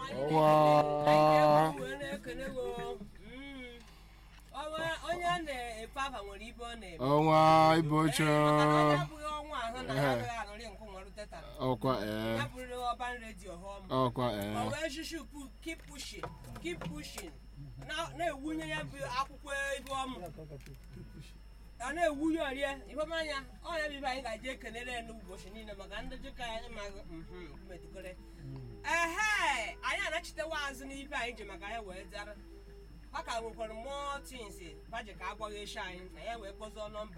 Ọwa. wee na-ekele gị o. Mm. Ọnwa- onye a na-efe afa nwere ibe ọ na-ebe ọnwa ibocho Ee, maka na onye abụghị ọnwa ahụ na ya agaghị anọrị nkụ nwere teta ọkwa ee ya bụrụrị ọban redio họm ọkwa ọ ee wee shushu pu keep pushing keep pushing Na- na-ewunye ya bụ akwụkwọ ibe ọmụ ọ na-ewunye ọrie ifeọmanya ọ ya bụ ibe anyị ga-eje ekenere ya n'ụbọchị niile maka ndị dịka anyị ma metụkere ehe anyị anachitewa azụ n'ibe anyị ji maka ya wee dara ha ka nwekwara mmụọ tins baji ka agwaghị echi anyị na ya wee kpọzọ nọmba